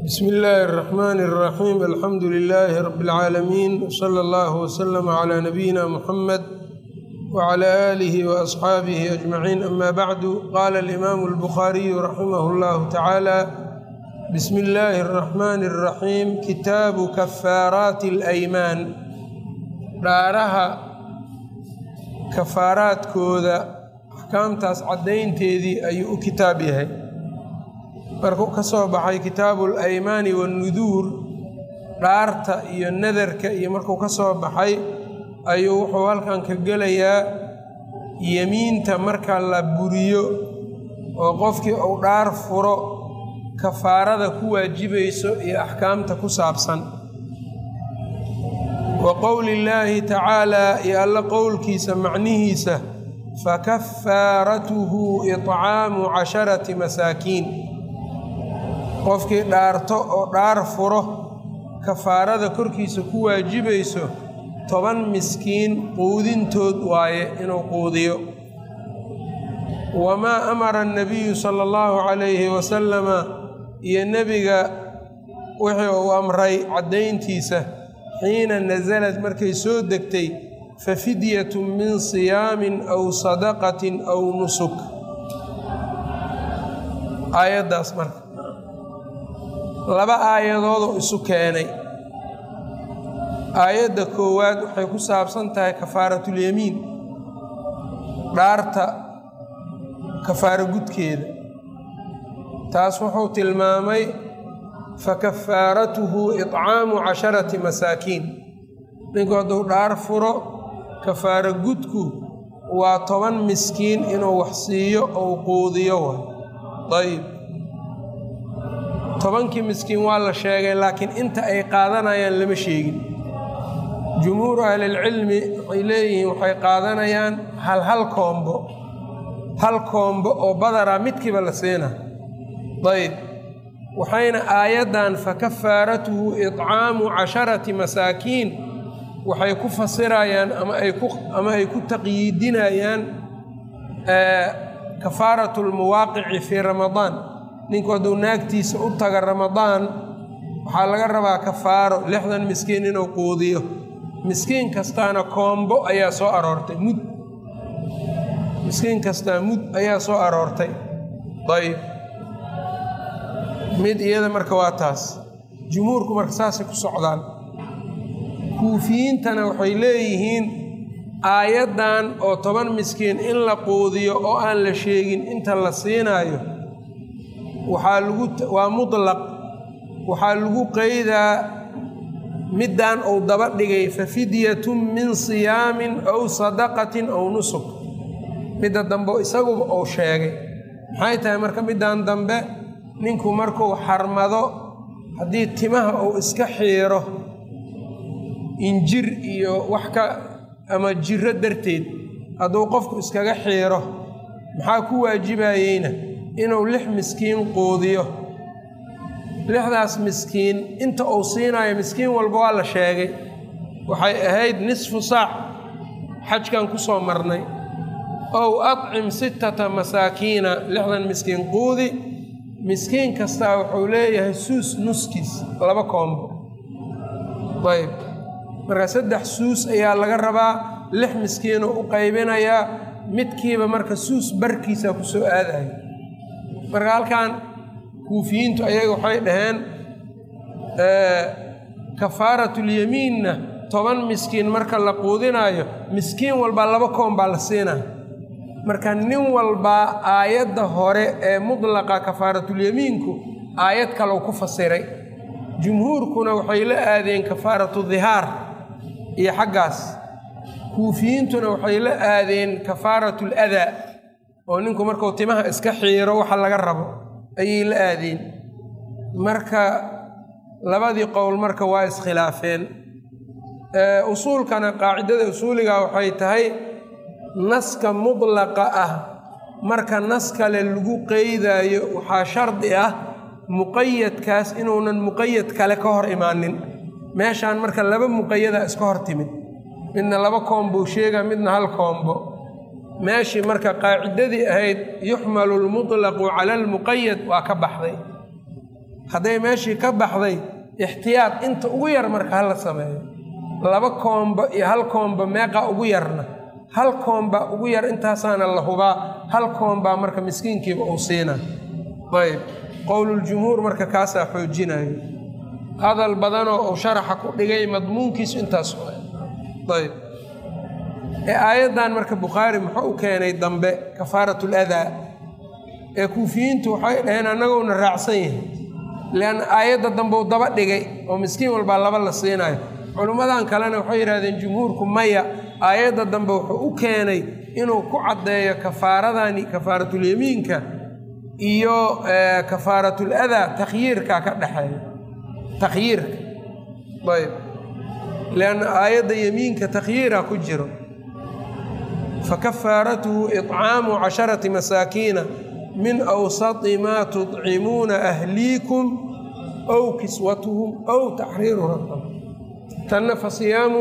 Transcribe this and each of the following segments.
bsmi illaahi الرaxmn الraxiim alxamdu lilaahi rab اlcaalamiin wslى اllah wslm clى nabiyina muxamed wclى aalihi waasxaabihi ajmaciin ama bacdu qaala alimaamu اlbukhaariyu raximah اllahu tacaala bismi illaahi الraxmani الraxiim kitaabu kafaaraati اlaymaan dhaaraha kafaaraadkooda axkaamtaas caddaynteedii ayuu u kitaab yahay markuu ka soo baxay kitaabu alaymaani waannuduur dhaarta iyo nadarka iyo markuu ka soo baxay ayuu wuxuu halkan ka gelayaa yemiinta marka la buriyo oo qofkii uu dhaar furo kafaarada ku waajibayso iyo axkaamta ku saabsan wa qowli illaahi tacaalaa iyo alla qowlkiisa macnihiisa fakafaaratuhu iطcaamu casharati masaakiin qofkii dhaarto oo dhaar furo kafaarada korkiisa ku waajibayso toban miskiin quudintood waaye inuu quudiyo wamaa amara annabiyu sala allahu calayhi wasalama iyo nebiga wixii uu amray caddayntiisa xiina nasalad markay soo degtay fa fidyatun min siyaamin aw sadaqatin aw nusuk aayaddaas marka laba aayadoodoo isu keenay aayadda koowaad waxay ku saabsan tahay kafaaratulyamiin dhaarta kafaaro gudkeeda taas wuxuu tilmaamay fa kafaaratuhu iطcaamu casharati masaakiin ninku hadduu dhaar furo kafaaro gudku waa toban miskiin inuu wax siiyo ou quudiyo way ayb tobankii miskiin waa la sheegay laakiin inta ay qaadanayaan lama sheegin jumhuuru ahlilcilmi waxay leeyihiin waxay qaadanayaan hal hal koombo hal koombo oo badara midkiiba la siina ayb waxayna aayaddan fa kafaaratuhu iطcaamu casharati masaakiin waxay ku fasirayaan ama ay ku taqyiidinayaan kafaaratu lmuwaaqici fii ramadaan ninku hadduu naagtiisa u taga ramadaan waxaa laga rabaa kafaaro lixdan miskiin inuu quudiyo miskiin kastaana koombo ayaa soo aroortay mud miskiin kastaa mud ayaa soo aroortay ayb mid iyada marka waa taas jumhuurku marka saasay ku socdaan kuufiyiintana waxay leeyihiin aayaddan oo toban miskiin in la quudiyo oo aan la sheegin inta la siinaayo waxaa lagu waa mutlaq waxaa lagu qeydaa middan uu daba dhigay fa fidyatun min siyaamin aw sadaqatin aw nusuk midda dambe isaguba uu sheegay maxay tahay marka middan dambe ninku markuu xarmado haddii timaha uu iska xiiro injir iyo wax ka ama jiro darteed hadduu qofku iskaga xiiro maxaa ku waajibayeyna inuu lix miskiin quudiyo lixdaas miskiin inta uu siinayo miskiin walba waa la sheegay waxay ahayd nisfu saac xajkan ku soo marnay ow adcim sittata masaakiina lixdan miskiin quudi miskiin kastaa wuxuu leeyahay suus nuskiis laba koombo ayb marka saddex suus ayaa laga rabaa lix miskiinoo u qaybinayaa midkiiba marka suus barkiisa ku soo aadayo marka halkan kuufiyiintu ayaga waxay dhaheen kafaaratulyamiinna toban miskiin marka la quudinaayo miskiin walbaa laba koon baa la siinaa marka nin walbaa aayadda hore ee mudlaqa kafaaratulyamiinku aayad kalau ku fasiray jumhuurkuna waxay la aadeen kafaaratu dihaar iyo xaggaas kuufiyiintuna waxay la aadeen kafaaratu ladaa oo ninku markuu timaha iska xiiro waxa laga rabo ayay la aadeen marka labadii qowl marka waa iskhilaafeen usuulkana qaacidada usuuliga waxay tahay naska mudlaqa ah marka nas kale lagu qeydaayo waxaa shardi ah muqayadkaas inuunan muqayad kale ka hor imaanin meeshaan marka laba muqayada iska hor timid midna laba koombo sheega midna hal koombo meeshii marka qaacidadii ahayd yuxmalu lmutlaqu cala almuqayad waa ka baxday hadday meeshii ka baxday ixtiyaad inta ugu yar marka hala sameeyo laba koomba iyo hal koomba meeqa ugu yarna hal koombaa ugu yar intaasaana la hubaa hal koombaa marka miskiinkiiba uu siinaa ayb qowluljumhuur marka kaasaa xoojinayo hadal badanoo uu sharaxa ku dhigay madmuunkiisu intaas ayb ee aayaddan marka bukhaari muxuu u keenay dambe kafaaratul adaa ee kuufiyiintu waxay dhaheen annagowna raacsan yahay leanna aayadda dambe uu daba dhigay oo miskiin walbaa laba la siinayo culummadan kalena waxay yidhahdeen jumhuurku maya aayadda dambe wuxuu u keenay inuu ku caddeeyo kafaaradani kafaaratulyamiinka iyo kafaaratul adaa takhyiirka ka dhexeeya takhyiirka ayb lianna aayadda yemiinka takhyiira ku jiro fakafaaratuhu icaamu casharati masaakiina min awsati maa tudcimuuna ahliikum ow kiswatuhum ow taxriiru raqab tanna fasiyaamu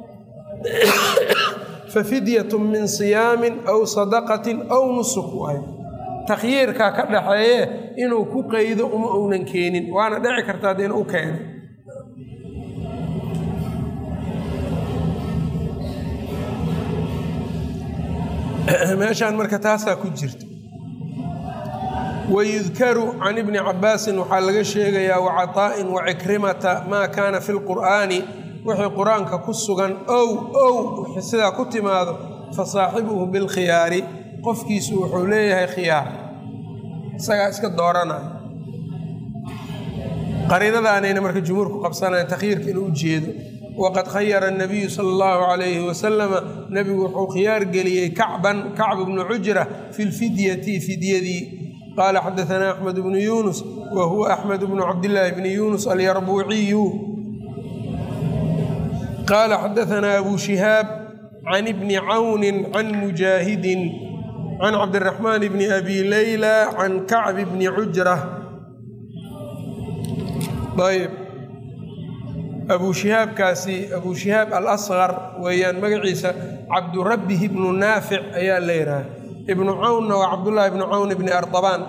fafidyatu min siyaamin aw sadaqatin aw nusuk waay takhyiirkaa ka dhaxeeye inuu ku qeydo uma uunan keenin waana dhici kartaa dee inuu u keenay meeshaan marka taasaa ku jirta wayudkaru can ibni cabaasin waxaa laga sheegayaa wacaطaa'in wacikrimata maa kaana fi lqur'aani wixii qur-aanka ku sugan ow ow wixii sidaa ku timaado fa saaxibuhu bilkhiyaari qofkiisu wuxuu leeyahay khiyaar isagaa iska dooranaya qariinadaanayna marka jumhuurku qabsanayan takhyiirka inuu u jeedo waqad khayara anabiyu sala allahu calayhi wasalama nebigu wuxuu khiyaar geliyey kacban kacb bnu cujra fi lfidyati fidyadii qaala xadaanaa axmed bnu yuunus wa huwa axmed bnu cabdillaahi bni yuunus alyarbuuciyu qaala xadaanaa abu shihaab can ibni cawni can mujaahidin can cabdiraxmaan bni abi leyla can kacbi bni cujra ayb abuu shihaabkaasi abuu shihaab alasqar weeyaan magaciisa cabdurabbih ibnu naafic ayaa la yidhaha ibnu cawnna waa cabdullaahi ibnu cawn ibni ardabaan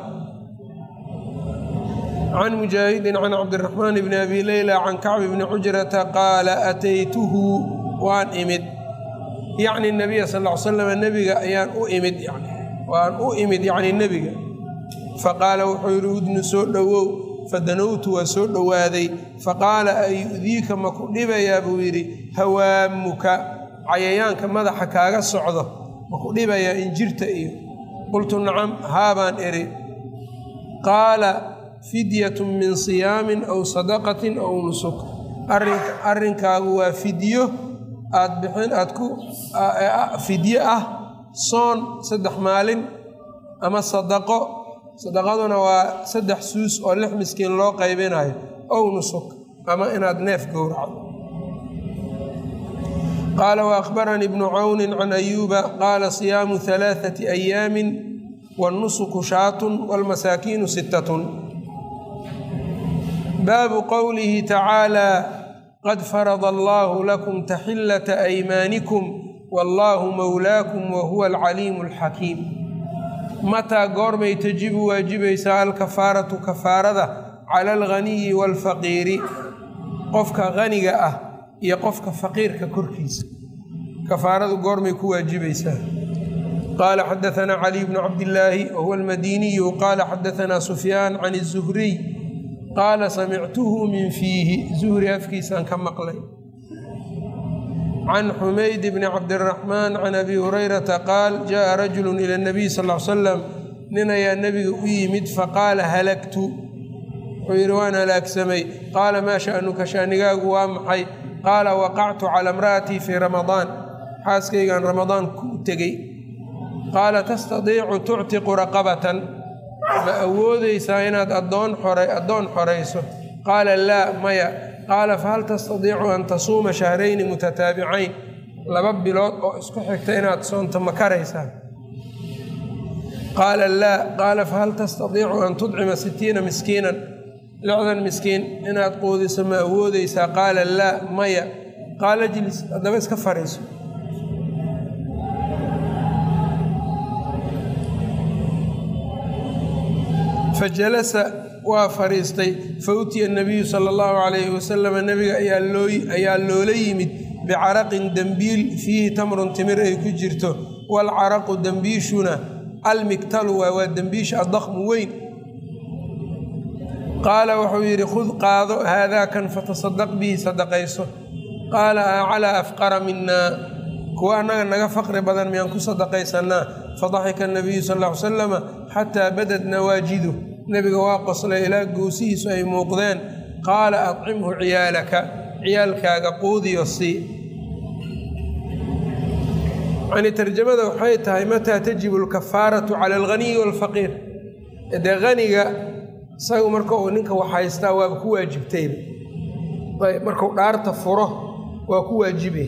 can mujaahidin can cabdiraxmaan bni abi leyla can kacbi bni cujrata qaala ataytuhu waan imid yacni nabiya sal l slam nebiga ayaan u imid waan u imid yacni nebiga faqaala wuxuu yidhi udnu soo dhowow fadanowtu waa soo dhowaaday faqaala ayu'diika ma ku dhibayaa buu yidhi hawaamuka cayayaanka madaxa kaaga socdo ma ku dhibayaa injirta iyo qultu nacam haabaan idhi qaala fidyatun min siyaamin aw sadaqatin aw nusuk arrinkaagu waa fidyo aad bixin aad ku fidyo ah soon saddex maalin ama sadaqo sadaqaduna waa saddex suus oo lix miskiin loo qaybinayo ow nusuk ama inaad neef gowracdo qaala waأkhbaranii bnu cawni can ayuuba qaala siyaamu ثalaaثaةi أyaami wالnusuku shaatun wاlmasaakiinu sittatun baabu qowlihi tacaalى qad farada allahu lakum taxilata aymaanikum wallaahu mowlaakum wahuwa alcaliimu alxakiim mataa goormay tajibu waajibaysaa alkafaaratu kafaarada cala alghaniyi waalfaqiiri qofka haniga ah iyo qofka faqiirka korkiisa kafaaradu goormay ku waajibaysaa qaala xadaanaa caliy bnu cabdillaahi wahuwa almadiniyu qaala xadaanaa sufyaan can الzuhriy qaala samictuhu min fiihi zuhri afkiisaan ka maqlay can xumayd bni cabdiraxmaan can abi hurayrata qaal jaءa rajulu ila اnabiy sal l salam nin ayaa nebiga u yimid faqaala halagtu wuxuu yidhi waan halaagsamay qaala maa sha'nuka shaanigaagu waa maxay qaala waqactu cala imra'atii fii ramadaan xaaskaygaan ramadaan ku tegey qaala tastadiicu tuctiqu raqabatan ma awoodaysaa inaad adoon xora addoon xorayso qaala laa maya qaala fahal tastadiicu an tasuuma shahrayni mutataabicayn laba bilood oo isku xigta inaad soonto ma karaysaa qaala laa qaala fahal tastadiicu an tudcima sittiina miskiinan lixdan miskiin inaad quudiso ma awoodaysaa qaala laa maya qaala jilis haddaba iska fariiso fajalasa waa fadhiistay fa utiya nabiyu sala allahu calayhi wasalama nebiga ayaa loola yimid bicaraqin dembiil fiihi tamrun timir ay ku jirto waalcaraqu dembiishuna almigtalu waa waa dembiisha addakmu weyn qaala wuxuu yidhi khud qaado haadaakan fatasadaq bihi sadaqayso qaala a calaa afqara minaa kuwa annaga naga faqri badan miyaan ku sadaqaysanaa fadaxika nabiyu sal ll ly salama xataa badad nawaajidu nebiga waa qoslay ilaa goosihiisu ay muuqdeen qaala adcimhu ciyaalaka ciyaalkaaga quudiyo sii yani tarjamada waxay tahay mataa tajibu alkafaaratu cala alghaniyi waalfaqiir dee haniga isagu marka uu ninka wax haystaa waaba ku waajibtayba ayb markuu dhaarta furo waa ku waajibay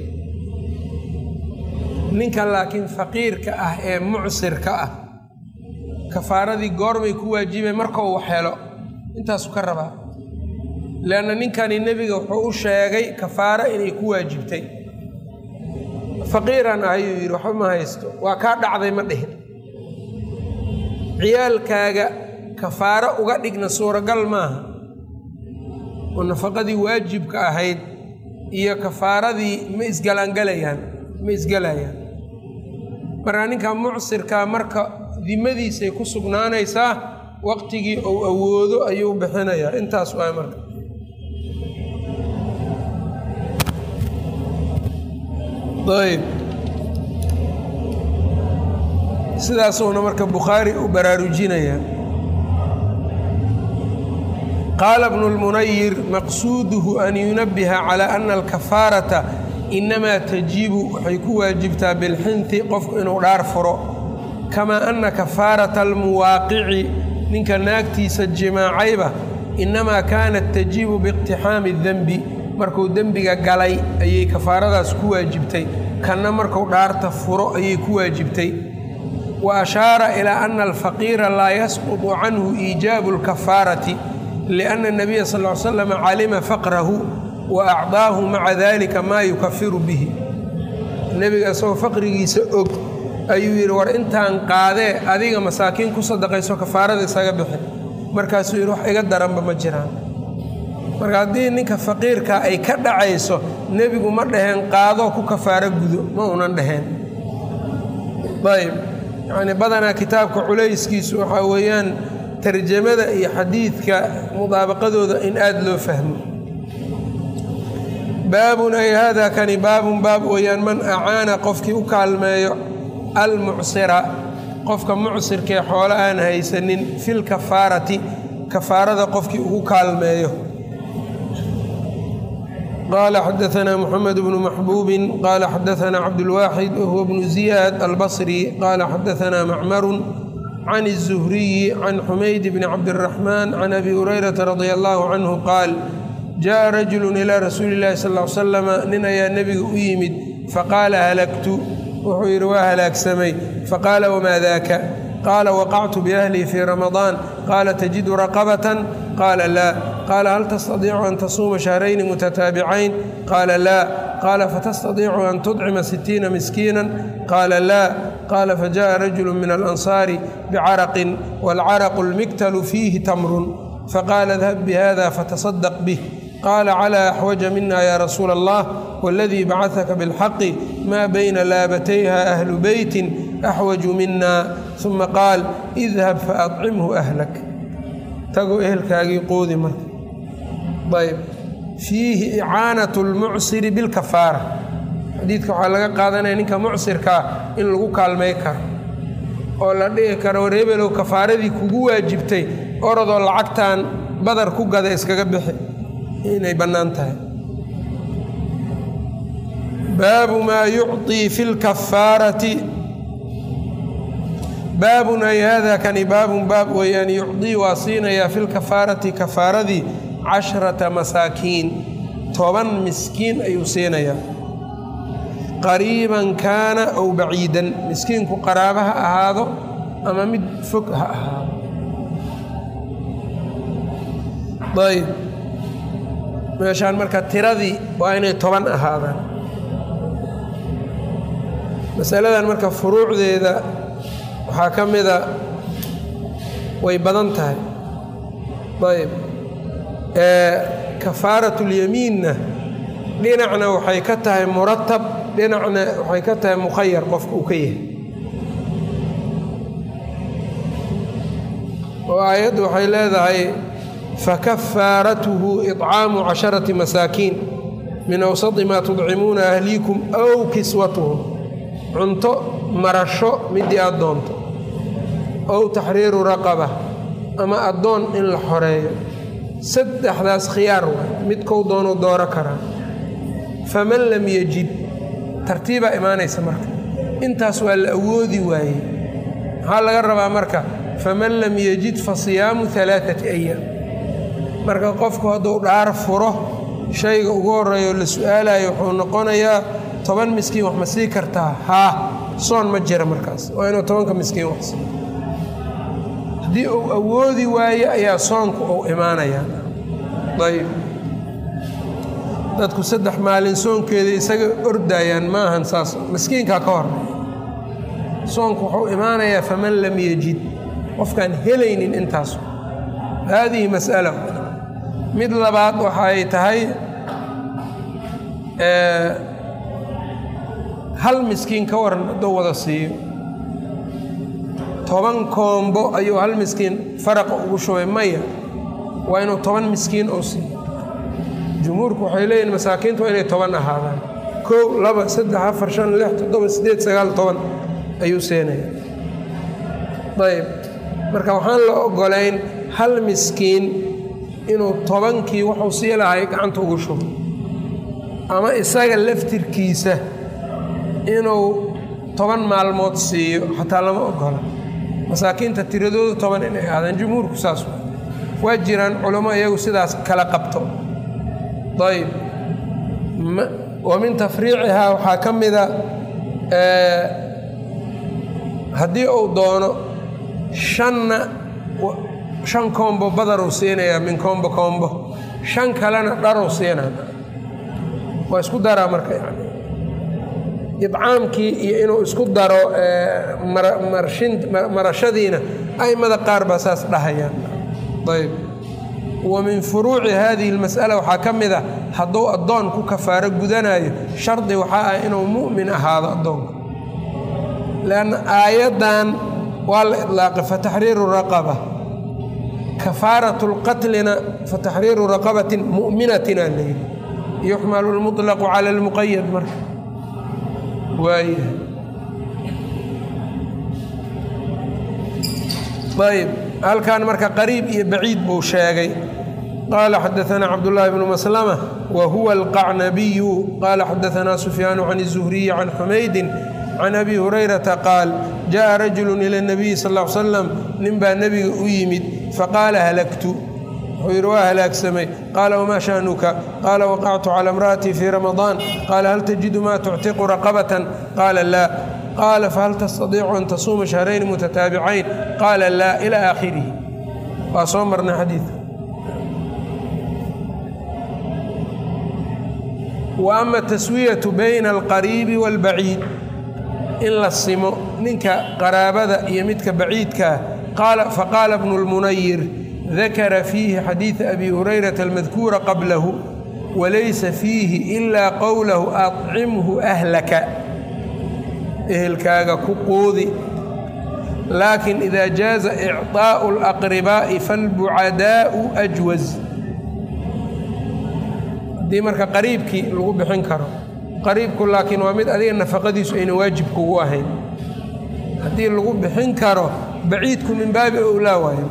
ninka laakiin faqiirka ah ee mucsirka ah kafaaradii goormay ku waajibay markau wax helo intaasu ka rabaa leanna ninkani nebiga wuxuu u sheegay kafaaro inay ku waajibtay faqiiran ayuu yidhi waxba ma haysto waa kaa dhacday ma dhihin ciyaalkaaga kafaaro uga dhigna suuragal maaha oo nafaqadii waajibka ahayd iyo kafaaradii ma isgalaangalayaan ma isgalayaan markaa ninka mucsirkaa marka dimadiisay ku sugnaanaysaa waqtigii uu awoodo ayuu bixinayaa intaas waay marka ayb sidaasuuna marka bukhaari u baraarujinayaa qaala bnu lmunayir maqsuuduhu an yunabiha calaa ana alkafaarata inamaa tajibu waxay ku waajibtaa bilxinti qofku inuu dhaar furo kamaa ana kafaarata almuwaaqici ninka naagtiisa jimaacayba inamaa kaanat tajibu biiqtixaami denbi markuu dembiga galay ayay kafaaradaas ku waajibtay kanna markuu dhaarta furo ayay ku waajibtay wa ashaara ilaa ana alfaqiira laa yasqutu canhu iijaabu alkafaarati lianna nabiya sal ly slam calima faqrahu wa acdaahu maca dalika maa yukafiru bihi nebiga isagoo faqrigiisa og ayuu yidhi war intaan qaadee adiga masaakiin ku sadaqayso kafaarada isaga bixi markaasuu yidhi wax iga daranba ma jiraan marka haddii ninka faqiirka ay ka dhacayso nebigu ma dhaheen qaadoo ku kafaaro gudo ma unan dhaheen ayb yacnii badanaa kitaabka culayskiisu waxaa weeyaan tarjamada iyo xadiidka mudaabaqadooda in aada loo fahmo baabun ay haadaa kani baabun baab weeyaan man acaana qofkii u kaalmeeyo almucsira qofka mucsirkaee xoolo aan haysanin filkafaarati kafaarada qofkii ugu kaalmeeyo qaala xadaanaa muxamed bnu maxbuubin qaala xadaanaa cabdulwaaxid wahuwa bnu ziyaad albasri qaala xadaanaa macmarun can الzuhriyi can xumayd bni cabdiraxmaan can abi hurayrata radia allahu canhu qaal jaءa rajulu ilaa rasuuli اllahi sal l slama nin ayaa nebiga u yimid faqaala halagtu wuxuu yidhi waa halaagsamay faqaala wamaa daaka qaala waqactu biahlii fii ramadaan qaala tajidu raqabatan qaala laa qaala hal tastadiicu an tasuuma shahrayni mutataabicayn qaala laa qaala fatastadiicu an tudcima sitiina miskiinan qaala laa qaala fajaءa rajulu min alansaari bicaraqin waalcaraqu lmiktalu fiihi tamrun faqaala idhab bihada fatasadaq bih qaala calaa axwaja mina ya rasuula allah waladii bacadaka bilxaqi maa bayna laabatayha ahlu beytin axwaju mina uma qaal idhab faadcimhu ahlak tago ehelkaagii qoodi marka ayb fiihi icaanat lmucsiri bilkafaara xadiidka waxaa laga qaadanaya ninka mucsirkaa in lagu kaalmay karo oo la dhihi karo wareebelow kafaaradii kugu waajibtay orodoo lacagtan badar ku gada iskaga bixi inay bannaan tahay baabu maa yucطii fi lkafaarati baabun ay hada kani baabun baab weeyaan yucdii waa siinayaa fi lkafaarati kafaaradii cashrata masaakiin toban miskiin ayuu siinayaa qariiban kaana ow baciidan miskiinku qaraabo ha ahaado ama mid fog ha ahaado ayb meeshaan marka tiradii waa inay toban ahaadaan masaladan marka furuucdeeda waxaa ka mida way badan tahay ayb kafaaratulyamiinna dhinacna waxay ka tahay muratab dhinacna waxay ka tahay mukhayar qofka uu ka yahay oo aayaddu waxay leedahay fakafaaratuhu iطcaamu casharati masaakiin min awsadi maa tudcimuuna ahliikum aw kiswatuhum cunto marasho midii aad doonto ow taxriiru raqaba ama addoon in la xoreeyo saddexdaas khiyaar waay midkou doonuu dooro karaa faman lam yejid tartiibaa imaanaysa marka intaas waa la awoodi waayey maxaa laga rabaa marka faman lam yejid fa siyaamu alaaati ayaam marka qofku hadduu dhaar furo shayga ugu horreeya oo la su-aalayo wuxuu noqonayaa toban miskiin wax ma sii kartaa haa soon ma jira markaas waa inuu tobanka miskiin wax sii haddii uu awoodi waayo ayaa soonku uu imaanayaa ayb dadku saddex maalin soonkeeda isaga ordayaan ma ahan saas miskiinkaa ka hor soonku wuxuu imaanayaa faman lam yejid qofkaan helaynin intaas haadihi mas'ala mid labaad waxay tahay hal miskiin ka waran hadduu wada siiyo toban koombo ayuu hal miskiin faraqa ugu shubay maya waa inuu toban miskiin oo siiyo jumhuurku waxay leeyihin masaakiintu waa inay toban ahaadaan kow laba saddex afar shan lix toddoba siddeed sagaal toban ayuu seenaya ayb marka waxaan la ogolayn hal miskiin inuu tobankii wuxuu sii lahay gacanta ugu shubo ama isaga laftirkiisa inuu toban maalmood siiyo xataa lama ogola masaakiinta tiradoodu toban inay aadaan jumhuurku saas waa jiraan culamo iyagu sidaas kala qabto ayb wa min tafriicihaa waxaa ka mida haddii uu doono shanna shan koombo badaruu siinayaa min koombo koombo shan kalena dharuu siinaa waa isku daraa marka yani idcaamkii iyo inuu isku daro marashadiina aimada qaar baa saas dhahayaan ayb wa min furuuci hadihi اlmas'ala waxaa ka mid a hadduu addoon ku kafaaro gudanayo shardi waxaa ah inuu mu'min ahaado addoonka lanna aayaddan waa la idlaaqay fataxriiru raqaba kafaaraة اlqatlina fataxriiru raqabatin mu'minatin aa layidhi yuxmalu اlmuطlaqu cala اlmuqayad marka waaya ayb halkan marka qariib iyo baciid buu sheegay qaala xadaثna cabdالlahi bnu maslama wa huwa alqacnabiyu qaala xadaثna sufyaanu can الzuhriyi can xumaydi can abi hurayrata qaal jaءa rajulu ilى الnabiyi sal ا l slam nin baa nebiga u yimid faqaala halagtu wuxuu yidhi waa halaagsamay qaala wmaa sha'nuka qaala waqactu calى imra'atii fii ramadaan qaala hal tajidu ma tuctiqu raqabatan qaala laa qaala fahal tastadiicu an tasuuma shahrayni mutataabicayn qaala laa ilى aakhirihi waa soo marnay xadiidka wa ama taswiyatu bayna alqariibi wاlbaciid in la simo ninka qaraabada iyo midka baciidkaa faqaala bnu اlmunayir dakara fiihi xadiida abi hurayrata almadkuura qablahu walaysa fiihi ilaa qowlahu acimhu ahlaka ehelkaaga ku quudi laakin ida jaaza icطaaءu اlaqribaa'i falbucadaa'u ajwaz haddii marka qariibkii lagu bixin karo qariibku laakiin waa mid adiga nafaqadiisu ayna waajib kugu ahayn haddii lagu bixin karo baciidku min baabi owlaa waayo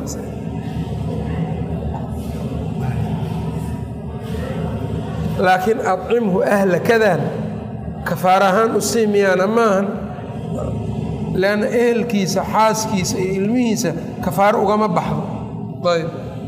laakiin acimhu ahlakadan kafaar ahaan u sii miyaana maahan leanna ehelkiisa xaaskiisa iyo ilmihiisa kafaaro ugama baxdo ayb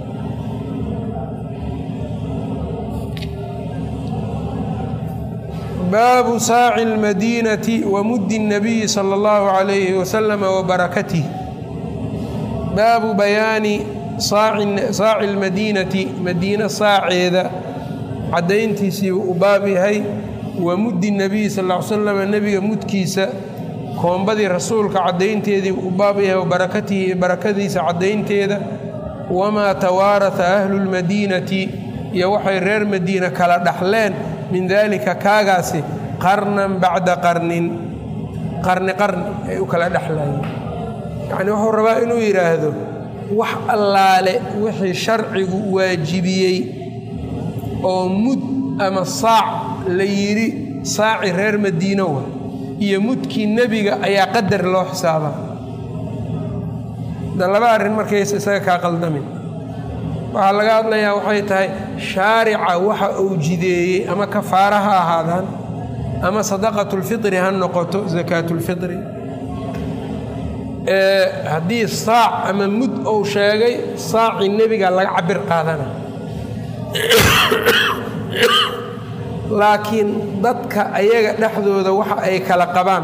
baabu saaci اlmadiinati wa muddi الnabiyi salى اllahu عalayhi wasalam wabarakatih baabu bayaani saaci اlmadiinati madiine saaceeda caddayntiisii u baab yahay wa muddi nebiyi sal ll ly slam nebiga mudkiisa koombadii rasuulka caddaynteedii u baab yahay wa barakatihi barakadiisa caddaynteeda wamaa tawaaraha ahlu lmadiinati iyo waxay reer madiina kala dhaxleen min daalika kaagaasi qarnan bacda qarnin qarni qarni ay u kala dhexlayeen yacnii wuxuu rabaa inuu yidhaahdo wax allaale wixii sharcigu waajibiyey oo mud ama saac la yidhi saaci reer madiino wa iyo mudkii nebiga ayaa qadar loo xisaabaa da laba arrin markaysa isaga kaa qaldamin waxaa laga hadlayaa waxay tahay shaarica waxa uu jideeyey ama kafaara ha ahaadaan ama sadaqatulfitri ha noqoto sakaatulfitri haddii saac ama mud uu sheegay saacii nebiga laga cabir qaadana laakiin dadka ayaga dhexdooda waxa ay kala qabaan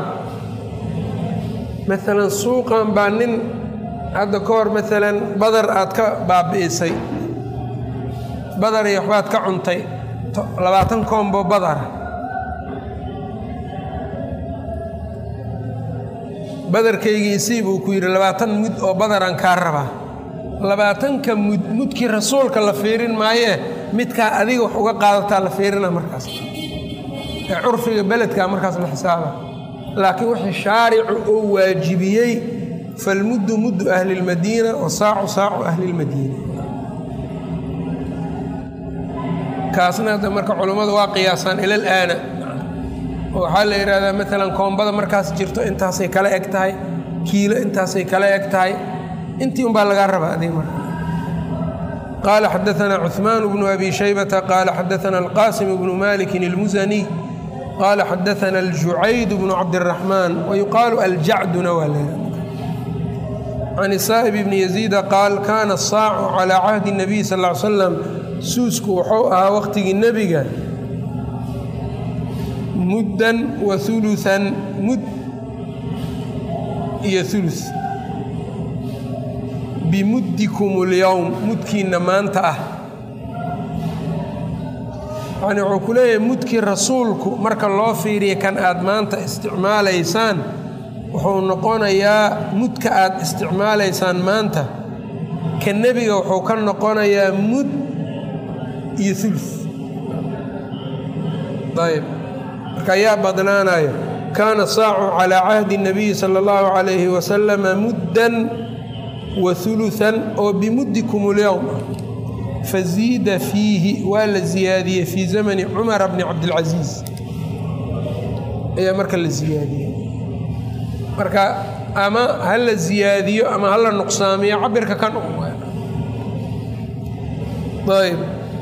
maalan suuqan baa nin hadda ka hor maalan badar aad ka baabi'isay badar iyo waxbaad ka cuntay labaatan koombo badara badarkaygii isii buu ku yidhi labaatan mud oo badaraan kaa rabaa labaatanka mud mudkii rasuulka la fiirin maayee midkaa adiga wax uga qaadataa la fiirina markaas ee curfiga beledkaa markaas la xisaaba laakiin wixii shaaricu oo waajibiyey falmuddu muddu ahli lmadiina wasaacu saacu ahli lmadiina kaasna hadda marka culummadu waa qiyaasaan ila alaana waxaa la yidhaahdaa maalan koombada markaas jirto intaasay kala eg tahay kiilo intaasay kala eg tahay intii un baa lagaa rabaa adig marka qaala xadaanaa cuثmaan bnu abi shaybata qaala xadaana alqaasim bnu malikin اlmusaniy qaala xadaana aljucayd bnu cabdiraxmaan wayuqaalu aljacduna waa leeha can saa'ib bni yaziida qaal kaana asaacu calaa cahdi الnabiy sal ly slam suusku wuxuu ahaa waqtigii nebiga muddan wa uluan mud iyo ulu bimuddikum اlyowm mudkiinna maanta ah yani wuxuu ku leeyahay mudkii rasuulku marka loo fiiriya kan aad maanta isticmaalaysaan wuxuu noqonayaa mudka aad isticmaalaysaan maanta ka nebiga wuxuu ka noqonayaa mud iyo ulu ayb marka ayaa badnaanayo kaana saacu calaa cahdi الnabiyi salى اllahu عalayhi wasalama muddan wa uluثan oo bimuddikum اlyowm faziida fiihi waa la ziyaadiyey fii zamani cumara bni cabdilcasiis ayaa marka la ziyaadiyey marka ama ha la ziyaadiyo ama ha la nuqsaamiyo cabirka kan ayb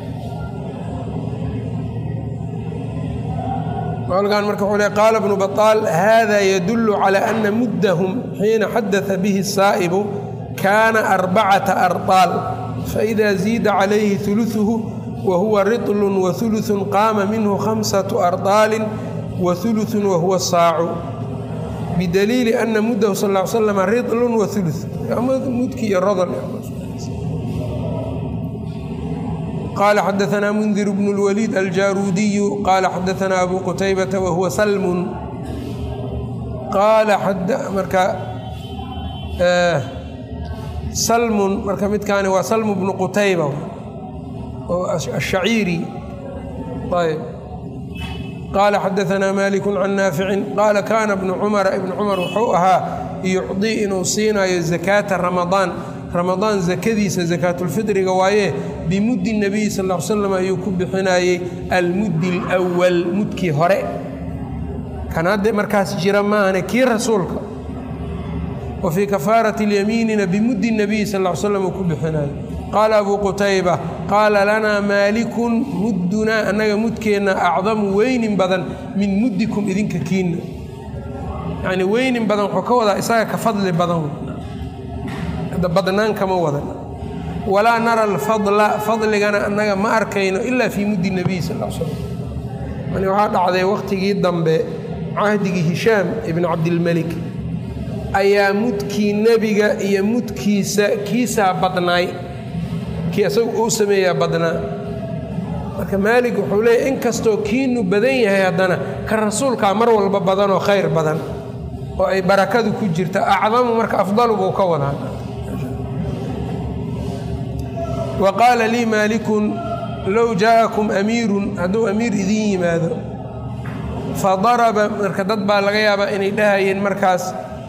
halkan marka wuxuu le qaala bnu baطaal hada yadulu calى ana muddahum xiina xadaثa bihi الsaa'ibu kaana arbacata arطaal faإida ziida calayhi ثuluثuhu wahuwa riطl waثuluثu qaama minhu khamsaة arطaali waثuluثu wahuwa saacu bidaliili ana muddahu sal ا ly slam riطl waثuluث mudki iyo rodol qala xadaanaa mundir bnu اlwaliid aljaruudiyu qaala xadaanaa abu qutaybata wahuwa salmun qaala marka salmun marka midkaani waa salmu bnu qutayba oo ashaciiri ayb qaala xadaanaa maliku can naaficin qaala kaana bnu cumara ibnu cumar wuxuu ahaa yucdii inuu siinayo zakaata ramadaan ramadaan zakadiisa zakaatulfitriga waaye bimuddi nebiyi sal l slam ayuu ku bixinayey almuddi alwal mudkii hore kan hadda markaas jira maahane kii rasuulka wa fii kafaarati اlyamiinina bimuddi nebiyi sal l slam uu ku bixinayo qaala abuu qutayba qaala lanaa maalikun muddunaa annaga mudkeenna acdamu weynin badan min muddikum idinka kiinna yacnii weynin badan wuxuu ka wadaa isaga ka fadli badan badnaan kama wadan walaa nara alfadla fadligana annaga ma arkayno ilaa fii muddi nebiy sal l slam yani waxaa dhacday wakhtigii dambe cahdigii hishaam ibnu cabdilmelik ayaa mudkii nebiga iyo mudkiisa kiisaa badnaay kii isagu uu sameeyaa badnaa marka maalig wuxuu leeyahy inkastoo kiinu badan yahay haddana ka rasuulkaa mar walba badanoo khayr badan oo ay barakadu ku jirta acdamu marka afdalu buu ka wadaa wa qaala lii maalikun low jaa'akum amiirun hadduu amiir idiin yimaado fa daraba marka dad baa laga yaabaa inay dhahayeen markaas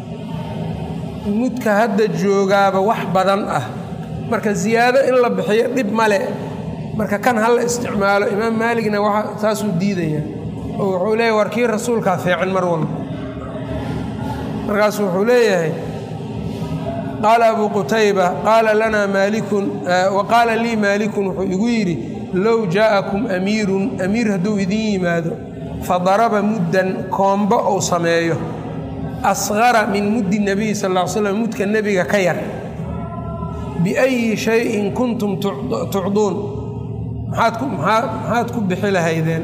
mudka hadda joogaaba wax badan ah marka ziyaado in la bixiyo dhib male marka kan ha la isticmaalo imaam maaligna waa saasuu diidaya oo wuxuu leeyahy war kii rasuulkaa fiican mar walba markaasu wuxuu leeyahay qaala abu qutayba qaala lanaa maalikun wa qaala lii maalikun wuxuu igu yidhi low jaa'akum amiirun amiir hadduu idiin yimaado fa daraba muddan koombo uu sameeyo asqara min muddi nebiyi sal ll ly slam mudka nebiga ka yar biayi shayin kuntum tucduun maxaad ku bixi lahaydeen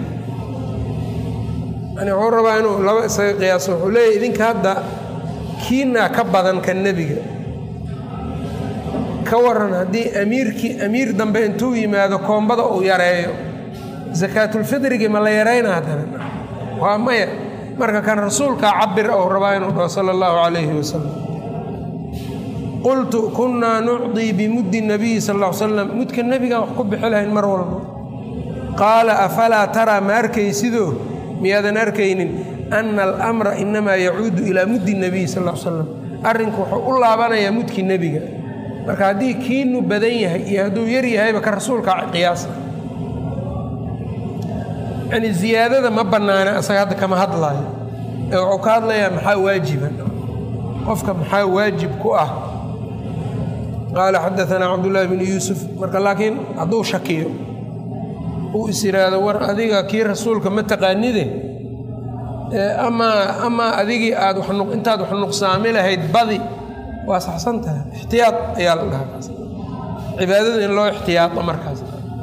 yani wuxuu rabaa inuu laba isaga qiyaaso wuxuu leeyahy idinka hadda kiinaa ka badan ka nebiga ka waran haddii amiirkii amiir dambe intuu yimaado koombada uu yareeyo sakaatulfidrigii ma la yarayna haddana waa maya marka kan rasuulkaa cabir ou rabaa inuu dhaho sala allahu calayhi wasalam qultu kunnaa nucdii bimuddi nabiyi sal l slam mudka nebigaan wax ku bixi lahayn mar walba qaala afalaa taraa ma arkaysidoo miyaadan arkaynin ana alamra inamaa yacuudu ilaa muddi nebiyi sal l slam arrinku wuxuu u laabanayaa mudkii nebiga marka haddii kiinu badan yahay iyo hadduu yar yahayba ka rasuulka qiyaasa yani ziyaadada ma bannaana asaga hadda kama hadlaayo ee wuxuu ka hadlayaa maxaa waajiba qofka maxaa waajib ku ah qaala xadaanaa cabdullaahi bnu yuusuf marka laakiin hadduu shakiyo uu is yidhaahdo war adiga kii rasuulka ma taqaanide amaa amaa adigii aad intaad wax nuqsaami lahayd badi waa saxsan tahay ixtiyaad ayaa la dhahaa kaas cibaadada in loo ixtiyaado markaas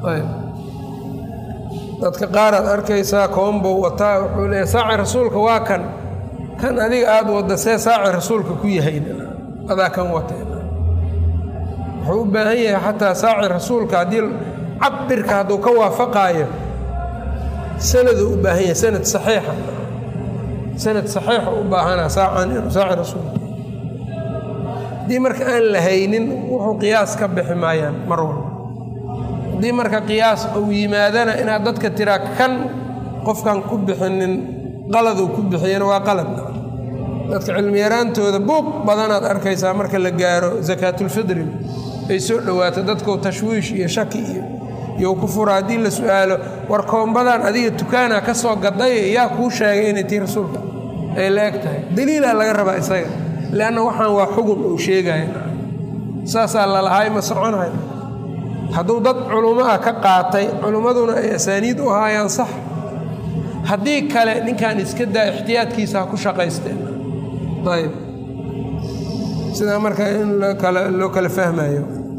dadka qaar aad arkaysaa koombow wataa wuxuu leeya saaci rasuulka waa kan kan adiga aada wadda see saaci rasuulka ku yahay adaa kan wata wuxuu u baahan yahay xataa saaci rasuulka haddii cabirka hadduu ka waafaqaayo sanaduu u baahan yahay sanad saxiixa sanad saxiixa u baahanaa saacan inuu saaci rasuulka haddii marka aan la haynin wuxuu qiyaas ka bixi maayaan mar walba haddii marka qiyaas uu yimaadana inaad dadka tiraa kan qofkan ku bixinin qaladuu ku bixiyana waa qalad dadka cilmiyaraantooda buuq badanaad arkaysaa marka la gaaro sakaatulfidri ay soo dhowaato dadkuu tashwiish iyo shaki iyo iyo ku fura haddii la su-aalo war koombadan adiga dukaana ka soo gaday yaa kuu sheegay inay tii rasuulka ay la eg tahay daliilaa laga rabaa isaga leanna waxaan waa xugun uu sheegaya saasaa lalahay ma soconayo hadduu dad culummo ah ka qaatay culummaduna ay asaaniid u ahaayaan sax haddii kale ninkan iska daa ixtiyaadkiisa ha ku shaqaysteen ayb sidaa marka in loo kala fahmayo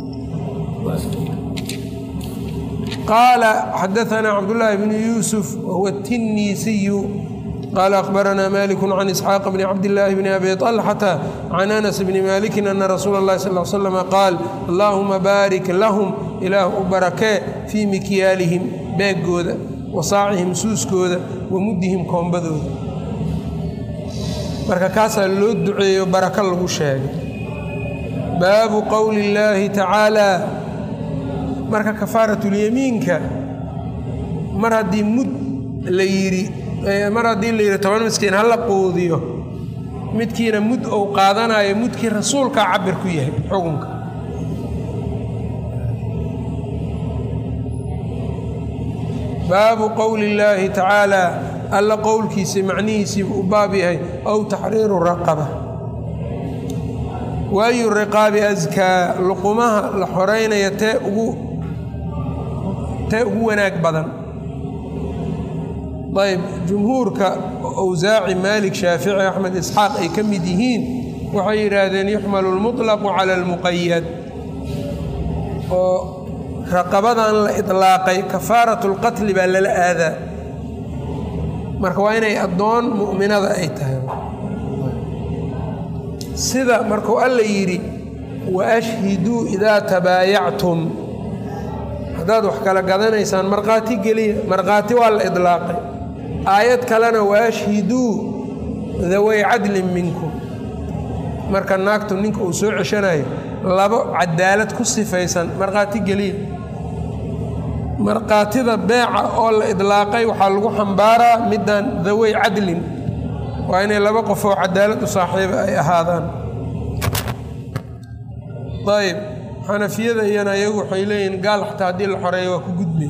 qaala xadaanaa cabdullaahi bnu yuusuf wahuwa tinniisiyu qaala akhbaranaa maliku can isxaaq bni cabdillaahi bni abi طalxata can anas bni malikin ana rasuula اllahi sal l slama qaal allaahuma baarik lahum ilaah u barakee fii mikyaalihim beegooda wa saacihim suuskooda wa muddihim koombadooda marka kaasaa loo duceeyo barako lagu sheegay baabu qowli illaahi tacaalaa marka kafaaratulyamiinka mar haddii mud la yidhi mar haddii la yidhi toban miskiin ha la quudiyo midkiina mud ou qaadanayo mudkii rasuulkaa cabir ku yahay xukunka baabu qowli illaahi tacaalaa alla qowlkiisa macnihiisiibuu u baab yahay ow taxriiru raqaba waayu riqaabi askaa luqumaha la xoreynaya tee ugu tee ugu wanaag badan ayb jumhuurka awsaaci maalik shaafici axmed isxaaq ay ka mid yihiin waxay yidhaahdeen yuxmalu lmuطlaqu cala almuqayad oo raqabadan la idlaaqay kafaaratu lqatli baa lala aadaa marka waa inay addoon mu'minada ay tahay sida markuu alla yidhi wa ashhiduu idaa tabaayactum haddaad wax kala gadanaysaan markhaati geliya markhaati waa la idlaaqay aayad kalena wa ashhiduu daway cadlin minkum marka naagtu ninka uu soo ceshanayo labo cadaalad ku sifaysan markhaati geliya markhaatida beeca oo la idlaaqay waxaa lagu xambaaraa middan dawey cadlin waa inay laba qof oo cadaalad u saaxiiba ay ahaadaan ayb xanafiyada iyana iyagu waxay leeyihiin gaal xataa haddii la xoreeyo waa ku gudbay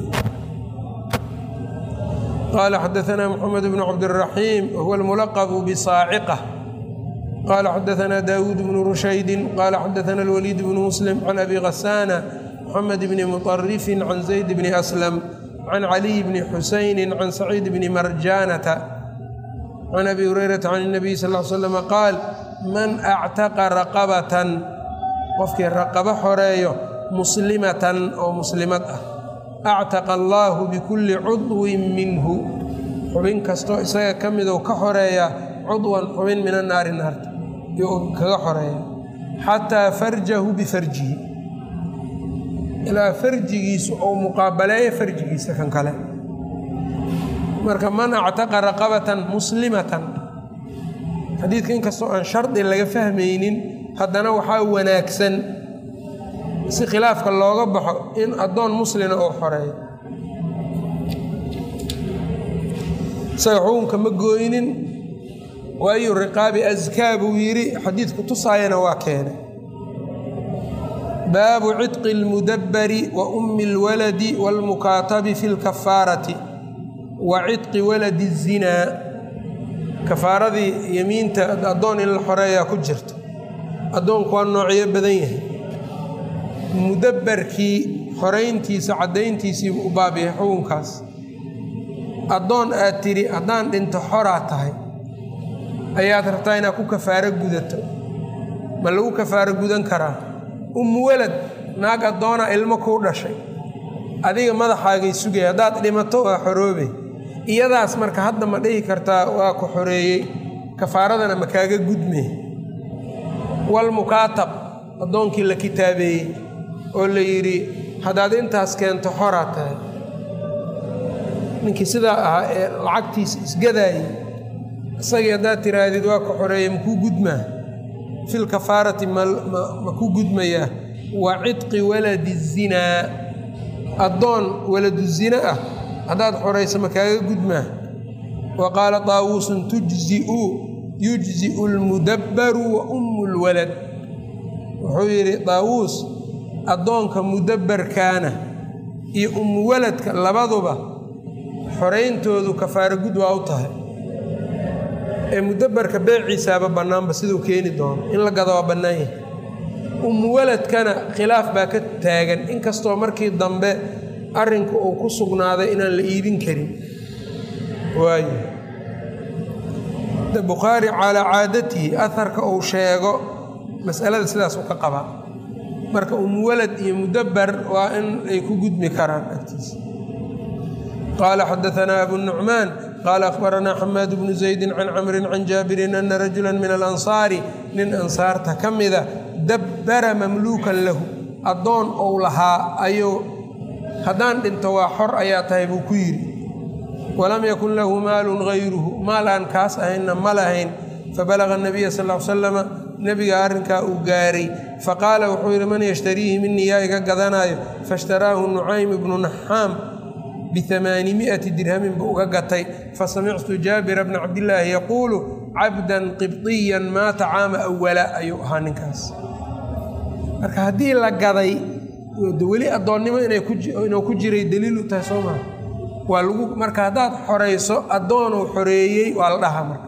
qaala xadaanaa moxamed bnu cabdiraxiim wahuwa almulaqbu bisaaciqa qaala xadaanaa daawuud bnu rushaydin qaala xadaana alwaliid bnu muslim can abi khasaana moxamed bni muطarifin can zayd bni aslam can caliy bni xusayni can saciid bni marjaanata can abi hurayrata can اnabiy sal l slm qaal man actaqa raqabatan qofkii raqabo xoreeyo muslimatan oo muslimad ah actaqa allaahu bikulli cudwin minhu xubin kastoo isaga ka midou ka xoreeya cudwan xubin mina naari naarta iyo kaga xoreeya xataa farjahu bifarjihi ilaa farjigiisu ou muqaabaleeyo farjigiisa kan kale marka man actaqa raqabatan muslimatan xadiidka inkastoo aan shardi laga fahmaynin haddana waxaa wanaagsan si khilaafka looga baxo in addoon muslina uu xoreeyo isaga xukunka ma gooynin waayu riqaabi askaa buu yidhi xadiidku tusaayana waa keenay baabu cidqi اlmudabbari wa ummi اlwaladi wاlmukaatabi fi اlkafaarati wa cidqi waladi الzinaa kafaaradii yemiinta addoon in la xoreeyaa ku jirta addoonku waa noocyo badan yahay mudabbarkii xorayntiisa caddayntiisiibu u baabyahay xukunkaas addoon aad tidhi haddaan dhinto xoraa tahay ayaad rabtaa inaad ku kafaaro gudato ma lagu kafaaro gudan karaa ummu walad naag addoona ilmo kuu dhashay adiga madaxaagay sugaya haddaad dhimato waa xoroobay iyadaas marka hadda ma dhihi kartaa waa ku xoreeyey kafaaradana ma kaaga gudmee walmukaatab addoonkii la kitaabeeyey oo la yidhi haddaad intaas keento xoraa tahay ninkii sidaa ahaa ee lacagtiisa isgadaayey isagii haddaad tiraahdid waa ku xoreeyey makuu gudmaa fil kafaarati ma ku gudmayaa wa cidqi waladi zinaa addoon waladu zina ah haddaad xorayso ma kaaga gudmaa wa qaala taawuusun tujziu yujziu lmudabbaru wa ummu lwalad wuxuu yidhi daawuus addoonka mudabbarkaana iyo ummu waladka labaduba xorayntoodu kafaaro gud waa u tahay ee mudabbarka beeciisaaba bannaanba siduu keeni doono in la gado waa bannaan yahay ummu waladkana khilaaf baa ka taagan inkastoo markii dambe arrinku uu ku sugnaaday inaan la iibin karin waayo bukhaari calaa caadatihi aharka uu sheego masalada sidaas u ka qabaa marka umwalad iyo mudabbar waa in ay ku gudmi karaan agtiisa qaala xadaanaa abu nucmaan qaala akhbaranaa xamaad bnu zaydin can camrin can jaabirin ana rajula min alansaari nin ansaarta ka mida dabbara mamluukan lahu addoon ou lahaa ayuu haddaan dhinto waa xor ayaa tahay buu ku yidhi walam yakun lahu maalun hayruhu maal aan kaas ahaynna ma lahayn fabalaga nabiya sal l salama nebiga arrinkaa uu gaaray faqaala wuxuu yidhi man yashtariihi minii yaa iga gadanaayo faishtaraahu nucaym ibnu naxaam biamaanimiati dirhamin buu uga gatay fasamictu jaabira bna cabdillaahi yaquulu cabdan qibdiyan maata caama awala ayuu ahaa ninkaas marka haddii la gaday weli addoonnimo inuu ku jiray daliil u tahay soo maa waa lagu marka haddaad xorayso addoonuu xoreeyey waa la dhahaa marka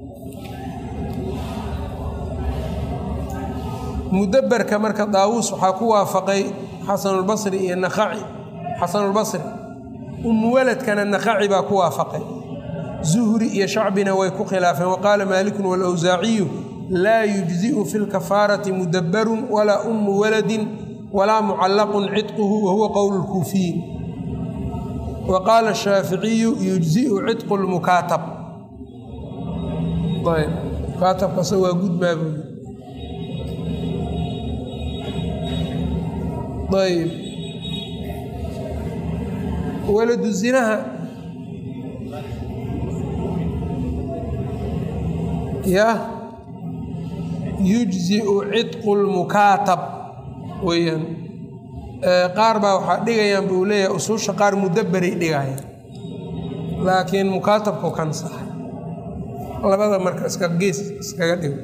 mudabbarka marka daawuus waxaa ku waafaqay xasanulbasri iyo naqaci xasanulbasri umuwaladkana naqaci baa ku waafaqay zuhri iyo shacbina way ku khilaafeen waqaala maalikun walawsaaciyu laa yujzi'u fi lkafaarati mudabbarun walaa ummu waladin walaa mucallaqun cidquhu wahuwa qowlu lkuufiyin wa qaala ashaaficiyu yujzi'u cidqu lmukaatab ayb mukaatabkase waa gudmaa buu ayb waladu zinaha yah yujzi'u cidqu lmukaatab weeyaan qaar baa waxaa dhigayaan buu leeyahay usuusha qaar mudabberay dhigaya laakiin mukaatabku kan saxay labada marka iska gees iskaga dhigo